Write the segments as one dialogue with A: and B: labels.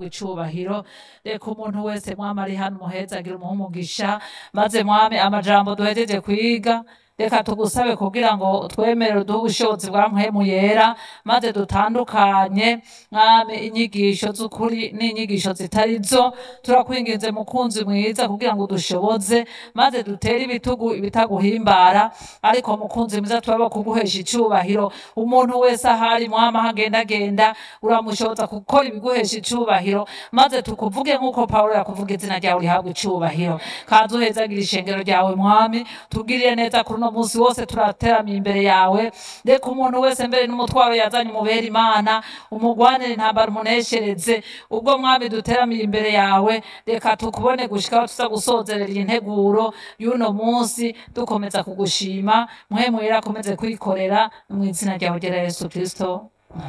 A: rihabwa icubahiro reka umuntu wese mwami ari hano umuhezagira umuhe umugisha maze mwami amajambo duhejeje kwiga reka tugusabe kugira ngo twemerere uduhe ubushobozi bwa mpwemu yera maze dutandukanye mwami inyigisho z'ukuri n'inyigisho zitari zo turakwinginze mukunzi mwiza kugira ngo dushoboze maze dutere ibitugu ibitaguhimbara ariko mukunzi mwiza turaba kuguhesha icubahiro umuntu wese ahari mwama aho agendagenda uramushoboza gukora ibiguhesha icubahiro maze tukuvuge nk'uko pawulo yakuvuga izina ryawe rihabwa icubahiro kaza uhezagira ishengero ryawe mwami tugirire neza kuri uno munsi wose turateramiye imbere yawe reka umuntu wese mbere n'umutwaro yazanye umubera imana umugwanire intambara umuneshereze ubwo mwami duteramiye imbere yawe reka tukubone gushikaho tuza gusozerera iyi nteguro y'uno munsi dukomeza kugushima muhemu yera akomeze kwikorera mu izina ryawe ryera yesu kristo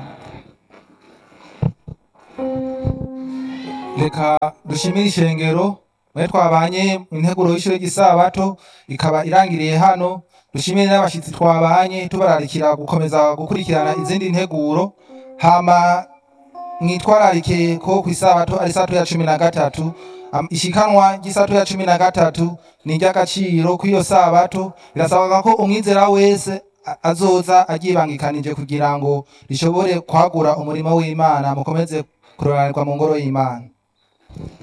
B: reka dushimire ishengero mwe twabanye mu nteguro y'ishure ry'isabato ikaba irangiriye hano dushimire n'abashitsi twabanye tubararikira gukomeza gukurikirana izindi nteguro hama mwitwararike ko ku isabato ari isato ya cumi na gatatu Am- ishikanwa ry'isato ya cumi na gatatu ni iry'agaciro kw'iyo sabato birasabwa ko umwizera wese a- azoza aryibangikanije kugira ngo rishobore kwagura umurimo w'imana mukomeze kuroranirwa mu ngoro y'imana